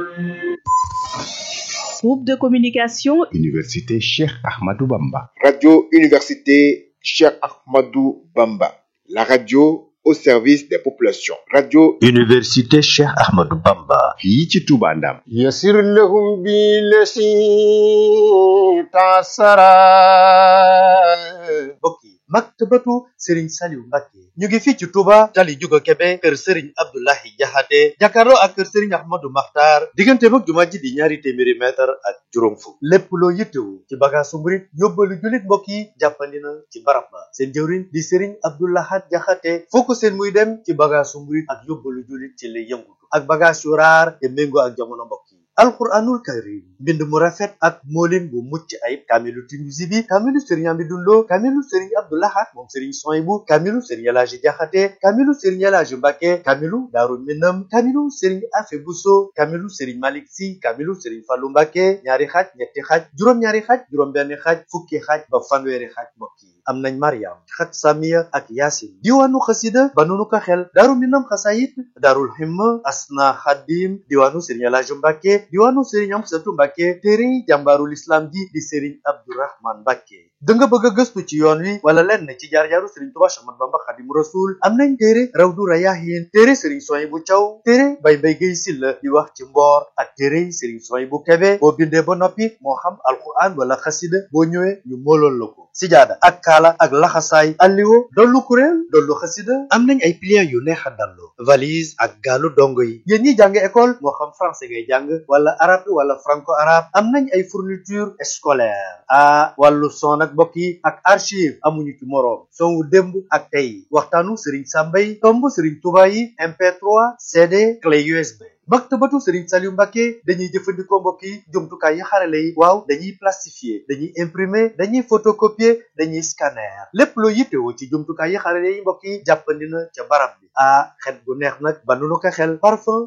Groupe de communication Université Cheikh Ahmadou Bamba. Radio Université Cheikh Ahmadou Bamba. La radio au service des populations. Radio Université Cheikh Ahmadou Bamba. fii ci Touba Ndam. يسر لهم بالذي تعسرا mbokk yi maktabatu Serigne Saliou Mbacké ñu ngi fii ci Touba tali Juga Kebe kër Serigne Abdoulahi Jaxate jàkkaarloo ak kër Serigne Ahmadou Makhtar diggante mag jumaa ji di ñaari téeméeri mètre ak juróom fukk lépp loo yittewu ci bagaasu murit yóbbalu jullit mbokk yi jàppandi na ci barab ba seen jëwriñ di Serigne Abdoulahat Jaxate foo ko seen muy dem ci bagaasu murit ak yóbbalu jullit ci lay yëngutu ak bagaas yu raar te méngoo ak jamono mbokk yi alquranul karim mbind mu rafet ak moolin bu mucc ayib kaamilu Tinuusi bi kaamilu sëriñ Amidou Lo kaamilu sëriñ Abdoulahat moom sëriñ Soyibu kaamilu sëriñ Elaaji Jaxate kaamilu sëriñ Elaaji Mbàkke kaamilu Daaru Minam kaamilu sëriñ Afe Buso kaamilu sëriñ Malik Si kaamilu sëriñ Fallu Mbàkke ñaari xaaj ñetti xaaj juróom-ñaari xaaj juróom-benn xaaj fukki xaaj ba fanweeri xaaj mbokk yi am nañ Mariam xat Samiya ak Yaasin diwaanu xasida ba nunu ko xel Daaru Minam xasayit Daarul Himma Asna Xadim diwaanu sëriñ Elaaji Mbàkke diwaanu Serigne Amsatu Mbàkke téere jàmbaarul islam ji di Serigne Abdourahman Mbàkke da nga bëgg a gëstu ci yoon wi wala lenn ci jaar-jaaru Serigne Touba Ahmadu Bamba Xadimu Rasul am nañ téere Rawdu Rayaahin téere Serigne Soyibu Caw téere Bay Mbay Gay Silla di wax ci mboor ak téere Serigne Soyibu Kebe boo bindee ba noppi moo xam alquran wala xasida boo ñëwee ñu moolool la ko sijaada ak kaala ak laxasaay alliwo dollu kuréel dollu xasida am nañ ay pliants yu neex a dallu valise ak gaalu dongo yi yéen ñi jàng école moo xam français ngay jàng wala arabe wala franco arabe am nañ ay fourniture scolaire ah wàllu son ak mbokk yi ak archive amuñu ci moroom son wu démb ak tey waxtaanu Serigne Samba yi tomb Serigne Touba yi MP3 CD clé USB. maktabatu Serigne Saliou Mbacké dañuy jëfandikoo mbokk yi jumtukaay yi xarale yi waaw dañuy plastifier dañuy imprimer dañuy photocopier dañuy scanner lépp loo yittewoo ci jumtukaay yi xarale yi mbokk yi jàppandi na ca barab bi ah xet bu neex nag ba nu ko xel parfum